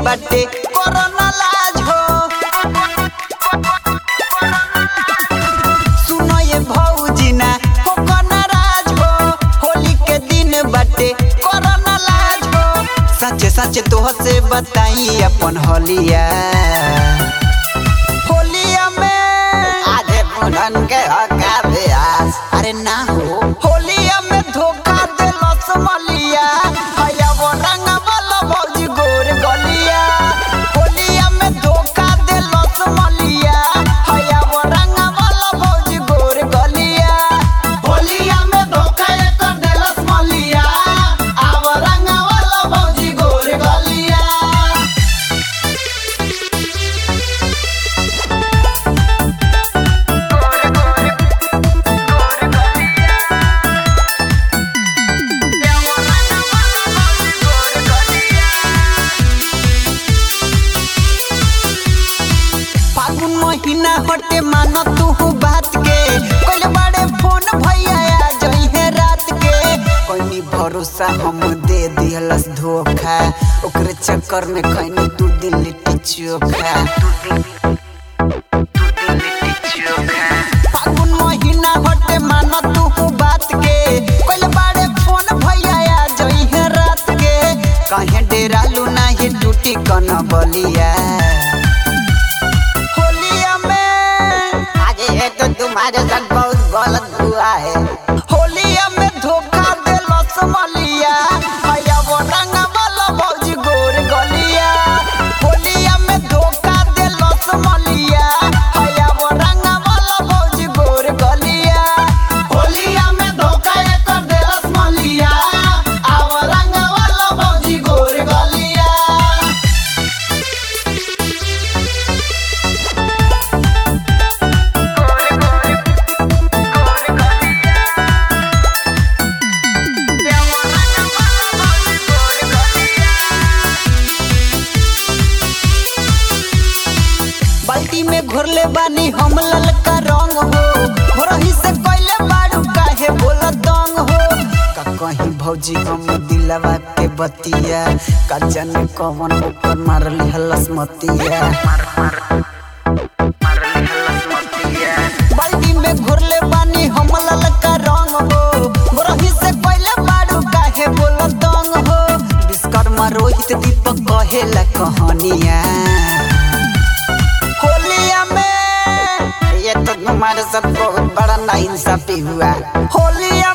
बाटे कोरोना लाज हो सुनो ये भौजी ना हो नाराज हो होली के दिन बाटे कोरोना लाज हो सच सच तोह से बताई अपन होलिया होलिया में आधे पुनन के हका ब्यास अरे ना हो होलिया में धोखा देलो समलिया हया वो रंग वाला भौजी गोर गलिया होलिया में धोखा देलो समलिया हया वो रंग वाला भौजी गोर गलिया होलिया में धोखा एक देलो समलिया आव रंग वाला भौजी गोर गलिया फागुन महीना हटे मानो तू बात के कोई बड़े फोन भैया आ जइहे रात के कोई भरोसा हम दे दिहलस धोखा ओकरे चक्कर में खैनी दू दिन लिट्टी चोखा फागुन महीना हटे मानो तू बात के कोई बड़े फोन भैया आ जइहे रात के कहे डेरालू नाही टूटी कन बलिया होलिया में आज ये तो तुम्हारे साथ बहुत गलत हुआ है होलिया में धोखा देलो समलिया हया वो रंग वाला भौजी गोर गलिया होलिया में धोखा देलो समलिया हया वो रंग वाला भौजी गोर गलिया होलिया में धोखा एक देलो समलिया आव रंग वाला भौजी गोर गलिया बाल्टी में घोरले बानी हम ललका रंग हो भोरही से कोइले बाड़ू काहे बोला दंग हो का कहीं भौजी हम दिलवा के बतिया का जाने कौन ऊपर मारली हलस मतिया बाल्टी में घोरले बानी हम ललका रंग हो भोरही से कोइले बाड़ू काहे बोला दंग हो विश्वकर्मा रोहित दीपक कहेला कहानिया होलिया में ये तो तुम्हारे साथ बहुत बड़ा नाइंसाफी हुआ होलिया